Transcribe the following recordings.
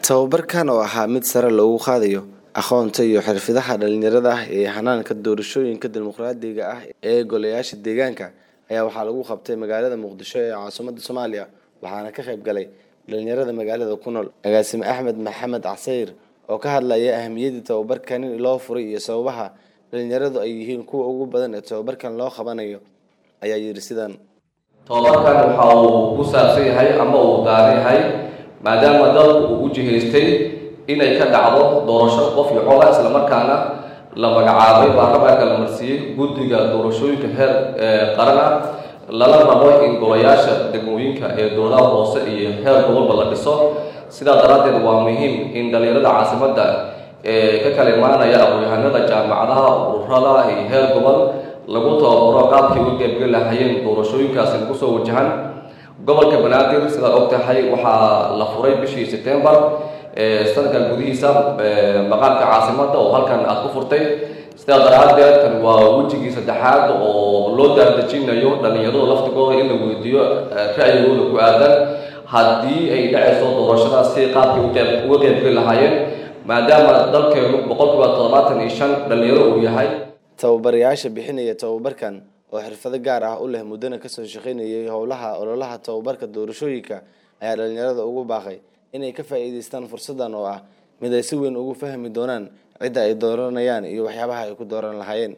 Tababarkan oo ahaa mid sare loogu qaadayo aqoonta iyo xirfadaha dhalinyarada ah ee hanaanka doorashooyinka dimuqraadiga ah ee golayaasha deegaanka ayaa waxaa lagu qabtay magaalada muqdisho ee caasimadda soomaaliya waxaana ka qayb galay dhalinyarada magaalada ku nool agaasime axmed maxamed casayr oo ka hadlaya ahamiyadda tababarkan loo furay iyo sababaha dhalinyaradu ay yihiin kuwa ugu badan ee tababarkan loo qabanayo ayaa yidhi sidan tababarkan waxa uu ku saabsan yahay ama uu daaran yahay maadaama dalku uu u jihaystay inay ka dhacdo doorasho qof iyo coda islamarkaana la magacaabay baarlamaanka la marsiiyey guddiga doorashooyinka heer qarana lala rabo in golayaasha degmooyinka ee dowladaha hoose iyo heer gobolba la dhiso sidaa daraaddeed waa muhiim in dhalinyarada caasimadda ee ka kala imaanaya aqoon-yahanada jaamacadaha ururada iyo heer gobol lagu tababaro qaabkii uga qaybgeli lahaayeen doorashooyinkaasi lagu soo wajahan gobolka banaadir sidaad og tahay waxaa la furay bishii sebtembar sanadkan gudihiisa maqaamka caasimadda oo halkan aad ku furtay sidaa daraaddeed kan waa wejigii saddexaad oo loo daardejinayo dhalinyaradu laftigooda in la weydiiyo ra'yigooda ku aadan haddii ay dhacayso doorashadaas si qaabkii uga qaybgeli lahaayeen maadaama dalkeenu boqolkiiba toddobaatan iyo shan dhalinyaro uu yahay tababarayaasha bixinaya tababarkan oo xirfado gaar ah u leh muddana kasoo shaqaynayay howlaha ololaha tababarka doorashooyinka ayaa dhalinyarada ugu baaqay inay ka faa'iidaystaan fursadan oo ah mid ay si weyn ugu fahmi doonaan cidda ay dooranayaan iyo waxyaabaha ay ku dooran lahaayeen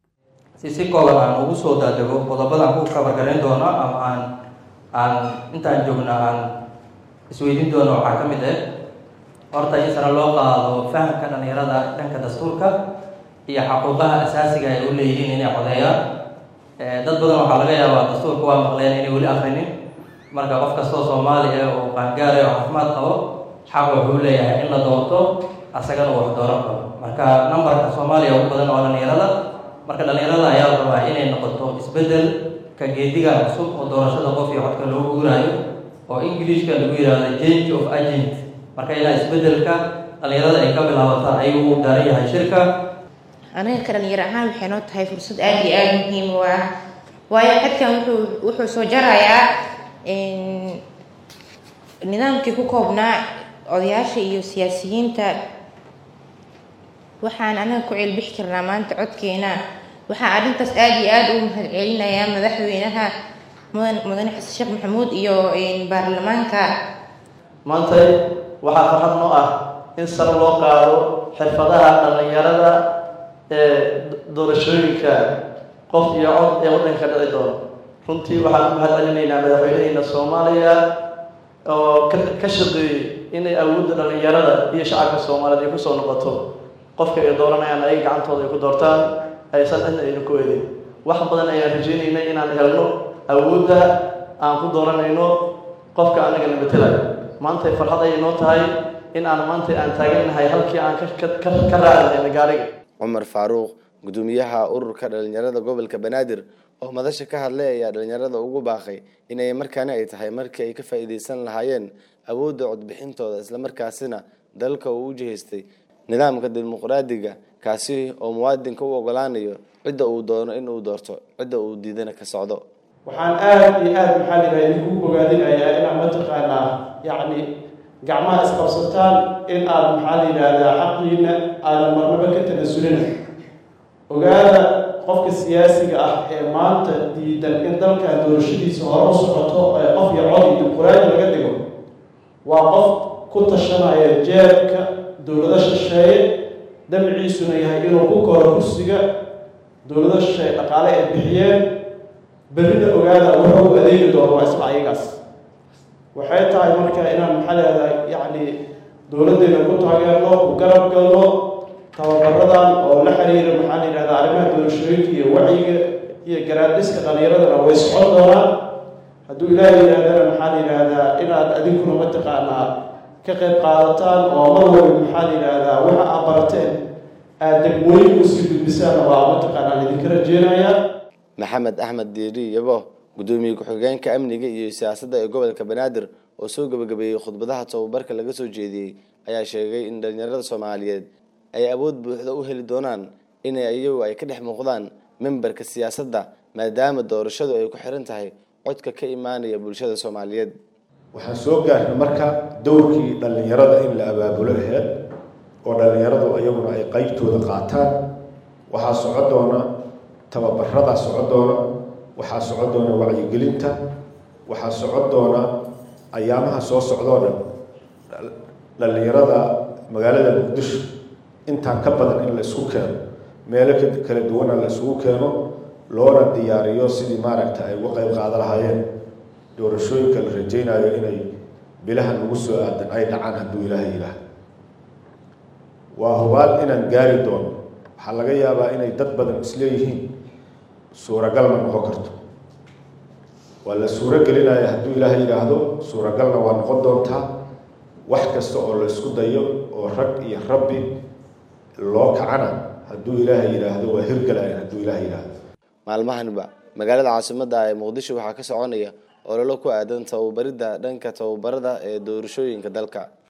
si si kooban aan ugu soo daadego qodobadaan ku kabargarayn doono ama aan aan intaan joogna aan isweydiin doono waxaa ka mid ah horta in sare loo qaado fahamka dhalinyarada dhanka dastuurka iyo xaquuqaha asaasiga ay u leeyihiin inay codeeyaan dad badan waxaa laga yaabaa dastuurka waa maqleen inay weli akrinin marka qof kastoo soomaali ah oo qaangaara oo caafimaad qabo xaq wuxuu leeyahay in la doorto asagana uu wax dooran karo marka numberka soomaaliya ugu badan oo dhalinyarada marka dhalinyarada ayaa la rabaa inay noqoto isbedel ka geediga cusub oo doorashada qof iyo codka loo guuraayo oo ingiliishka lagu yihahdo change of agent marka ilaa isbedelka dhalinyarada ay ka bilaabato ayuu u daaran yahay shirka anaga ka dhalinyaro ahaan waxay noo tahay fursad aada iyo aada muhiim u ah waayo xadkan wuxuu wuxuu soo jarayaa nidaamkii ku koobnaa odayaasha iyo siyaasiyiinta waxaan anaga ku ceelbixi karnaa maanta codkeena waxaa arrintaas aada iyo aada u mahad celinayaa madaxweynaha mudan mudane xasan sheekh maxamuud iyo baarlamaanka maanta waxaa farxad noo ah in sare loo qaado xirfadaha dhalinyarada ee doorashooyinka qof iyo cod ee waddanka dhici doono runtii waxaan u mahad celinaynaa madaxweyneheyna soomaaliya oo ka shaqeeyey inay awoodda dhalinyarada iyo shacabka soomaaliyeed ay kusoo noqoto qofka ay dooranayaan ayaga gacantooda ay ku doortaan aysan cidna aynu ku eedeyn wax badan ayaan rajeynaynay inaan helno awoodda aan ku dooranayno qofka anagana matelayo maantay farxad ayay noo tahay in aan maanta aan taagannahay halkii aan ka raacnayna gaariga cumar faaruuq gudoomiyaha ururka dhalinyarada gobolka banaadir oo madasha ka hadlay ayaa dhalinyarada ugu baaqay inay markaani ay tahay markii ay ka faa'iidaysan lahaayeen awoodda codbixintooda islamarkaasina dalka uu u jihaystay nidaamka dimuqraadiga kaasi oo muwaadinka u ogolaanayo cidda uu doono in uu doorto cidda uu diidana ka socdo waxaan aada iyo aada maxaa lidaha idinku bogaadinayaa inaan mataqaanaa yacni gacmaha isqabsataan in aad maxaa la yidhaahdaa xaqiina aadan marnaba ka tanasulina ogaada qofka siyaasiga ah ee maanta diidan in dalkan doorashadiisa hore u socoto ee qof iyo cod iyo dimuqraadi laga dhigo waa qof ku tashanaya jeebka dowlado shisheeye damciisuna yahay inuu ku koro kursiga dowlado shisheeye dhaqaale ay bixiyeen berrina ogaada wuxuu u adeegi doono waa isla ayagaas waxay tahay marka inaan maxaa leedahay yacni dowladdeena ku taageerno ku garab galno tababaradan oo la xiriira maxaa la yidhahdaa arrimaha doorashooyinka iyo wacyiga iyo garaadhiska dhalinyaradana way socon doonaan hadduu ilaahay yidhahdana maxaa la yidhaahdaa inaad adinkuna mataqaanaa ka qayb qaadataan oo mar walba maxaa la yidhaahdaa waxa aad barateen aada degmooyinka usii gudbisaan waa mataqaanaa idinka rajeenaya maxamed axmed diiri yabo gudoomiye ku-xigeenka amniga iyo siyaasadda ee gobolka banaadir oo soo gabagabeeyey khudbadaha tababarka laga soo jeediyey ayaa sheegay in dhalinyarada soomaaliyeed ay awood buuxda u heli doonaan inay iyagu ay ka dhex muuqdaan memberka siyaasadda maadaama doorashadu ay ku xiran tahay codka ka imaanaya bulshada soomaaliyeed waxaan soo gaarnay marka dowrkii dhallinyarada in la abaabulo aheyd oo dhallinyaradu iyaguna ay qeybtooda qaataan waxaa soco doona tababaradaa soco doona waxaa soco doona wacyigelinta waxaa soco doona ayaamaha soo socdoo dhan dhallinyarada magaalada muqdisho intaan ka badan in la isku keeno meelo kala duwana la isugu keeno loona diyaariyo sidii maaragta ay uga qeyb qaada lahaayeen doorashooyinka la rajaynayo inay bilahan lagu soo aadan ay dhacaan hadduu ilaahay ilaah waa hubaal inaan gaari doono waxaa laga yaabaa inay dad badan isleeyihiin suuragal ma noqon karto waa la suuro gelinaya hadduu ilaahay yidhaahdo suuragalna waa noqon doontaa wax kasta oo la isku dayo oo rag iyo rabbi loo kacana hadduu ilaahay yidhaahdo waa hirgalaya hadduu ilaahay yidhaahdo maalmahanba magaalada caasimadda ee muqdisho waxaa ka soconaya ololo ku aadan tababaridda dhanka tababarada ee doorashooyinka dalka